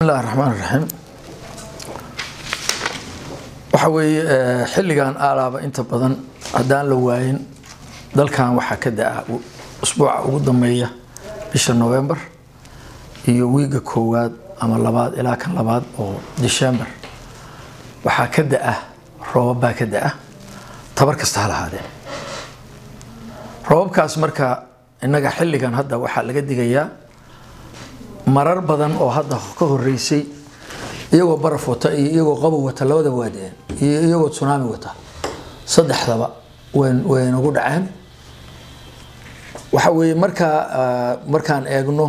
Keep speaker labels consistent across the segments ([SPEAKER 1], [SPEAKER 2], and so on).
[SPEAKER 1] bismillahi raxmaan raxiim waxa weeye xilligan aalaaba inta badan haddaan la waayin dalkan waxaa ka da-a usbuuca ugu dambeeya bisha november iyo wiiga koowaad ama labaad ilaa kan labaad oo december waxaa ka da-a roobab baa ka da-a tabar kasta ha lahaadeen roobabkaas marka innaga xilligan hadda waxaa laga digayaa marar badan oo hadda ka horeysay iyagoo baraf wata iyo iyagoo qabow wata labada waadeen iyo iyagoo tsunami wata saddexdaba way nagu dhaceen waxa weeye markaa markaan eegno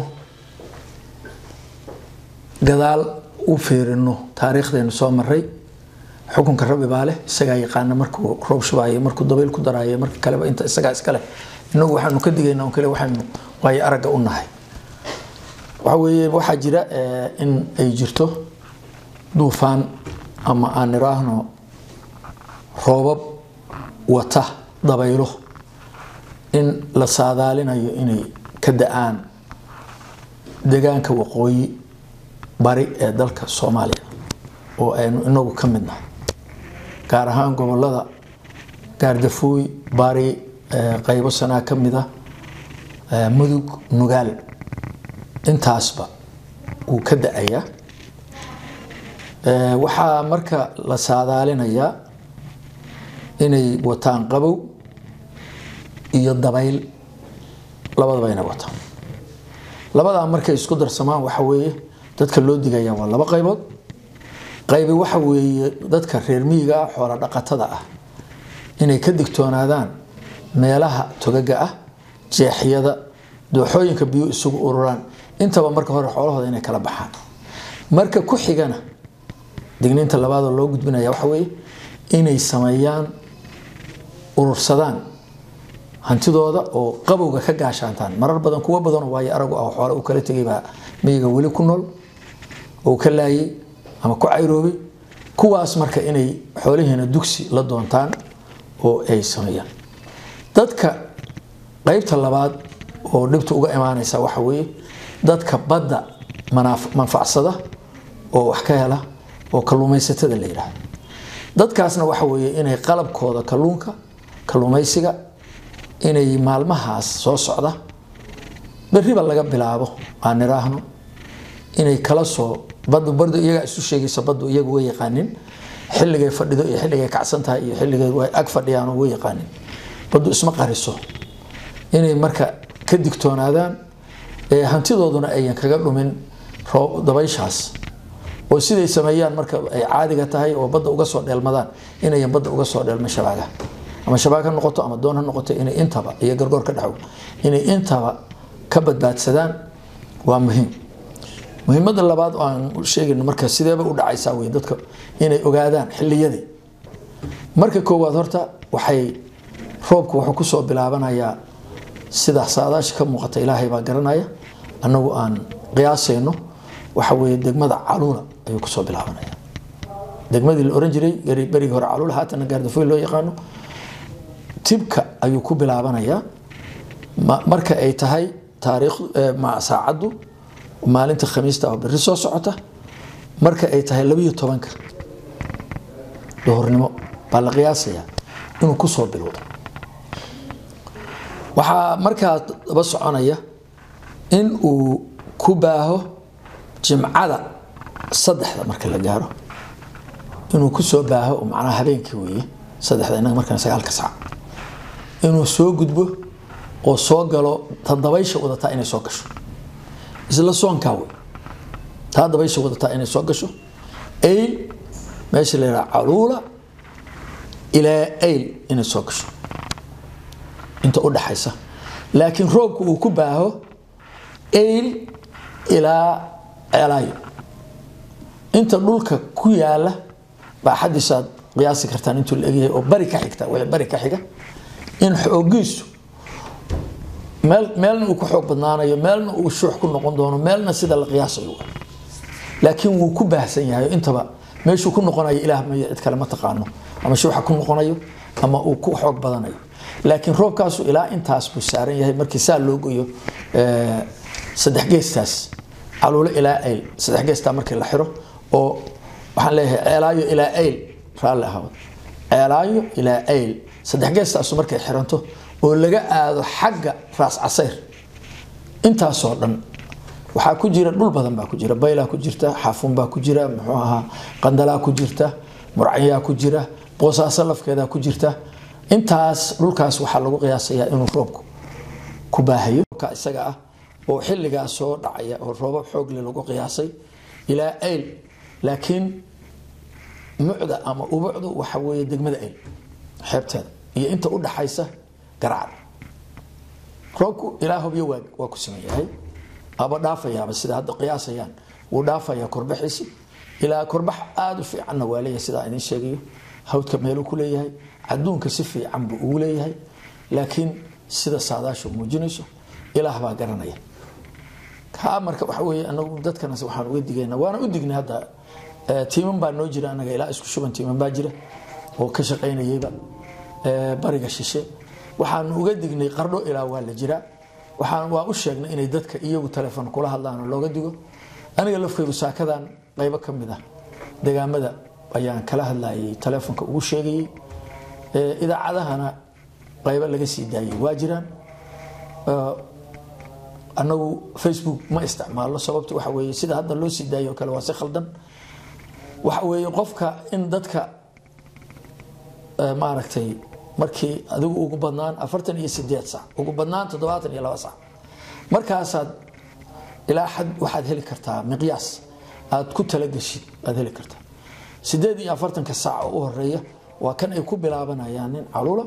[SPEAKER 1] gadaal u fiirino taariikhdeenu soo maray xukunka rabbi baa leh isagaa yaqaana markuu roob shubaayo markuu dabayl ku daraayo marka kaleba inta isagaa iskale inagu waxaanu ka digaynaa on kale waxaanu waayo aragga u nahay waxa weeye waxaa jira in ay jirto duufaan ama aan iraahno roobab wata dabaylo in la saadaalinayo inay ka da-aan deegaanka waqooyi bari ee dalka soomaaliya oo aynu inagu ka mid nahay gaar ahaan gobolada gaardafooy bari qaybo sanaa ka mid ah mudug nugaal intaasba wuu ka da-ayaa waxaa marka la saadaalinayaa inay wataan qabow iyo dabayl labadaba inay wataan labadaa markay isku darsamaan waxa weeye dadka loo digaya waa laba qaybood qaybi waxa weeye dadka reer miyiga ah xoola dhaqatada ah inay ka digtoonaadaan meelaha togaga ah jeexyada dooxooyinka biyo isugu ururaan intaba marka hore xoolahooda inay kala baxaan marka ku xigana digniinta labaadoo loo gudbinaya waxa weeye inay sameeyaan urursadaan hantidooda oo qabowga ka gaashaantaan marar badan kuwo badanoo waayo aragu ah xoole uu kala tegay baa miyiga weli ku nool oo ka laayay ama ku cayroobay kuwaas marka inay xoolihiina dugsi la doontaan oo ay sameeyaan dadka qaybta labaad oo dhibta uga imaanaysa waxa weeye dadka badda manfacsada oo wax ka hela oo kalluumaysatada la yidhaahdo dadkaasna waxa weeye inay qalabkooda kalluunka kalluumaysiga inay maalmahaas soo socda beriba laga bilaabo aan iraahno inay kala soo badu bardu iyagaa isu sheegaysa baddu iyagu way yaqaanin xilligay fadhido iyo xilligay kacsan tahay iyo xilligay way ag fadhiyaan way yaqaanin baddu isma qariso inay marka ka digtoonaadaan hantidooduna ayan kaga dhumin dabayshaas oo siday sameeyaan marka ay caadiga tahay oo badda uga soo dheelmadaan inayan badda uga soo dheelman shabaaga ama shabaag ha noqoto ama doon ha noqoto inay intaba iyo gargoor ka dhexo inay intaba ka badbaadsadaan waa muhiim muhiimada labaad oo aan sheegayno marka sideeba u dhacaysaa wey dadka inay ogaadaan xilliyadii marka koowaad horta waxay roobku wuxuu kusoo bilaabanayaa sida saadaasha ka muuqata ilaahay baa garanaya annagu aan qiyaasayno waxa weeye degmada caluula ayuu kusoo bilaabanaya degmadii la oran jiray berigii hore caluula haatana gaardafoy loo yaqaano tibka ayuu ku bilaabanayaa marka ay tahay taariikh saacaddu maalinta khamiista oo berri soo socota marka ay tahay labiyo tobanka duhurnimo baa la qiyaasayaa inuu kusoo bilowdo waxaa markaa daba soconaya in uu ku baaho jimcada saddexda marka la gaaro inuu kusoo baaho macnaha habeenkii weeye saddexda innaga markaan sagaalka saac inuu soo gudbo oo soo galo ta dabaysha wadataa inay soo gasho isla soonkaa wey taa dabaysha wadataa inay soo gasho ayl meesha la yidhaha caluula ilaa ayl inay soo gasho inta u dhaxaysa laakiin roobku uu ku baaho ayl ilaa ceelaayo inta dhulka ku yaala baa xadiisaad qiyaasi kartaan intuu la egyahay oo bari ka xigta wixii bari ka xiga in xoogiisu meel meelna uu ku xoog badnaanayo meelna uu shuux ku noqon doono meelna sida la qiyaasayo laakiin wuu ku baahsan yahay intaba meeshuu ku noqonayo ilaah mayo cid kale ma taqaano ama shuuxa ku noqonayo ama uu ku xoog badanayo laakiin roobkaasu ilaa intaas buu saaran yahay markii saa loo goyo saddex geestaas caluulo ilaa ayl saddex geestaa markii la xiro oo waxaan leeyahay ceelaayo ilaa ayl raalli ahaawad ceelaayo ilaa ayl saddex geestaasu markay xiranto oo laga aado xagga raas casayr intaasoo dhan waxaa ku jira dhul badan baa ku jira baylaa ku jirta xaafuun baa ku jira muxuu ahaa qandalaa ku jirta murcanyaa ku jira boosaaso lafkeedaa ku jirta intaas dhulkaas waxaa lagu qiyaasayaa inuu roobku ku baahayo ka isaga ah oo xilligaas soo dhacaya oo roobab xoogle lagu qiyaasay ilaa ayl laakiin mucda ama ubucdu waxa weeye degmada ayl xeebteeda iyo inta u dhaxaysa garacda roobku ilaa hobyo waa waa ku siman yahay aba dhaafayaaba sida hadda qiyaasayaan wuu dhaafayaa korbaxiisi ilaa korbax aada u fiicanna waa leeyahay sidaa idin sheegayo hawdka meeluu ku leeyahay adduunka si fiican buu ugu leeyahay laakiin sida saadaashu muujinayso ilaah baa garanaya kaa marka waxa weeye anagu dadkanas waxaan uga digaynaa waana u dignay hadda tiiman baa noo jira anaga ilaa isku shuban tiiman baa jira oo ka shaqaynayayba bariga shishe waxaanu uga dignay qardho ilaa waa la jiraa waxaan waa u sheegnay inay dadka iyagu telefoon kula hadlaan oo looga digo aniga lafkaygu saakadan qaybo ka mid ah degaamada ayaan kala hadlayay telefoonka ugu sheegayay idaacadahana qaybo laga sii daayay waa jiraan anagu facebook ma isticmaalno sababta waxa weeye sida hadda loo sii daayo kale waa si khaldan waxa weeye qofka in dadka maaragtay markii adigu ugu badnaan afartan iyo sideed sac ugu badnaan toddobaatan iyo laba sac markaasaad ilaa xad waxaad heli kartaa miqyaas aad ku talageshid aad heli kartaa sideed iyo afartanka saac oo u horeeya waa kan ay ku bilaabanayaan nin calula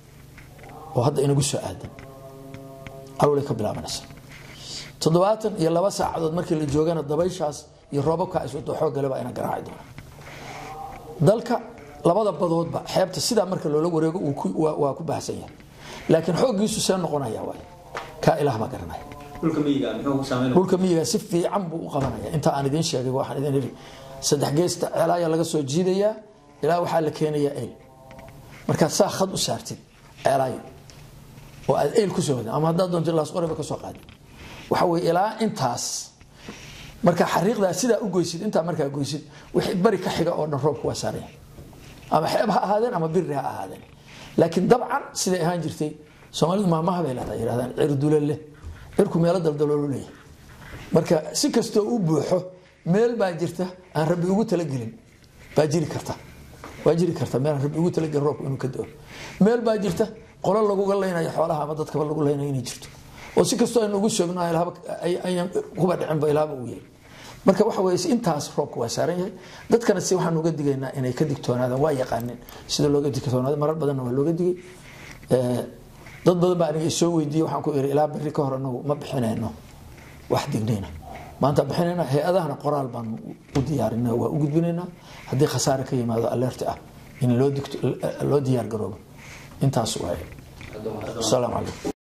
[SPEAKER 1] oo hadda inagu soo aadan calulay ka bilaabanaysa toddobaatan iyo laba saacadood markii la joogana dabayshaas iyo roobabka iswato xoogale baa ina garaaci doona dalka labada badoodba xeebta sidaa marka loola wareego waa ku baahsan yahay laakiin xooggiisu see noqonaya waay kaa ilaah baa garanaya dhulka miyiga si fiican buu u qabanaya inta aan idiin sheegay waxaan idin iri saddex geesta ceelaaya laga soo jiidayaa ilaa waxaa la keenayaa eyl markaad saa khad u saartid ceelaayo oo aad eyl kusoo wada ama haddaad doonto laasqoreba ka soo qaadi waxa weye ilaa intaas marka xariiqdaa sidaa u goysid intaa markaa goysid wixii bari ka xiga oo dhan roobku waa saaraya ama xeeb ha ahaadeen ama biri ha ahaadeen laakiin dabcan siday ahaan jirtay soomaalidu maamaha bay leedahay yirahdaan cir dule leh cirku meelo daldaloolu leeyahay marka si kastoo u buuxo meel baa jirta aan rabbi ugu talagelin baa jiri karta waa jiri karta meel aan rabbi ugu talagelin roobku inuu ka doo meel baa jirta qolo laguga leynayo xoolaha ama dadkaba lagu leynayo inay jirto oo si kastoo aynu ugu sheegno ayaan kuba dhicinba ilaaba uu yahay marka waxa weye intaas roobka waa saaran yahay dadkana si waxaan uga digaynaa inay ka digtoonaadaan waa yaqaaneen sida looga digtoonaado marar badanna waa looga digay dad badan baa aniga isoo weydiiyey waxaan ku iri ilaa beri ka hor anagu ma bixinayno wax dignayna maanta bixinayna hay-adahana qoraal baan u diyaarinaa waa u gudbinaynaa haddii khasaare ka yimaado alerti ah in loo diyaar garoobo intaas waaye asalaamu calaykum